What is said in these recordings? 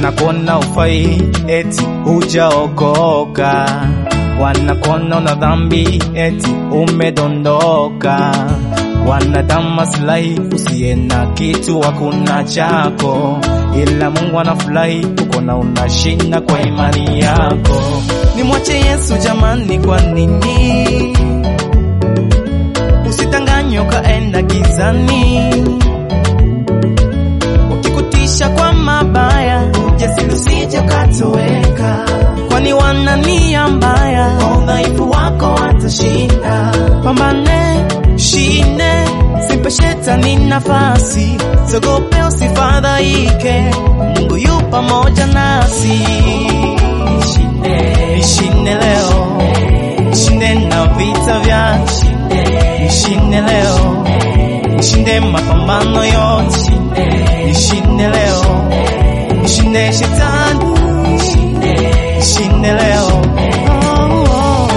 Wanakona ufai eti hujaokoka, wanakona una dhambi eti umedondoka, wanadamu maslahi usiye na kitu hakuna chako, ila Mungu anafurahi ukona unashinda kwa imani yako. Nimwache Yesu jamani, kwa nini usitanganywe ukaenda gizani? Ukikutisha kwa mabaya, ujasiri usije ukatoweka, kwani wana nia mbaya, kwa udhaifu wako watashinda. Pambane, shinde, simpe shetani nafasi, sogope, usifadhaike, Mungu yu pamoja nasi. Nishinde leo, nishinde na vita vya nishinde leo, nishinde mapambano yote, nishinde leo, nishinde shetani, nishinde leo. Oh, oh.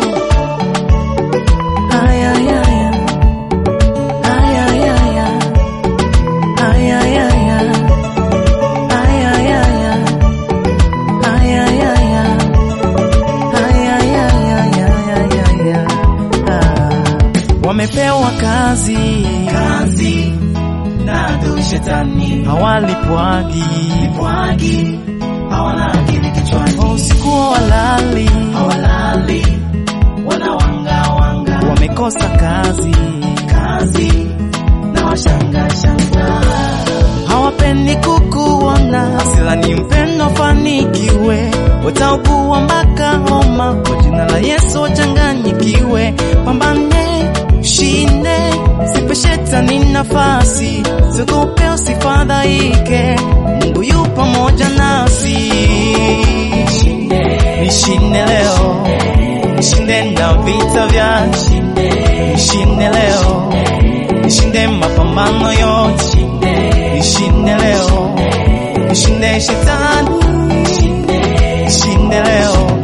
Ay, ay, ay, ay. Ay, ay, ay, ay. Ay, ay, ay, ay. Ay, ay, ay, ay. Ay, ay, ay, ay. Ay, ay, ay, ay, ay, ay, ay, ay. Ah. Wamepewa kazi kazi na adui shetani, hawalipwagi lipwagi, hawana akili kichwani, usiku walali hawalali, wanawanga wanga, wamekosa kazi kazi na washanga shanga hawapendi kukuona, asilani mpendo fanikiwe, wataugua mpaka homa, kwa jina la Yesu wachanganyikiwe. Pambane, shinde, sipe shetani nafasi, siogope, usifadhaike, Mungu yu pamoja nasi. Nishinde leo, nishinde na vita vya nishinde leo, nishinde mapambano yote nishinde leo, nishinde shetani, nishinde leo.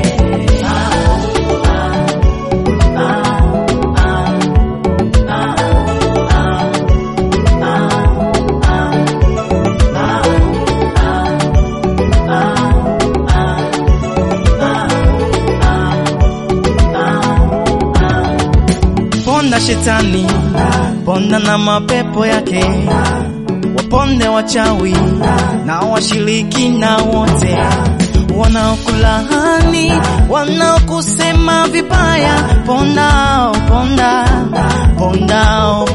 Ponda shetani, ponda na mapepo yake, waponde wachawi na washiriki na wote wanaokulahani, wanaokusema vibaya, pondao ponda, pondao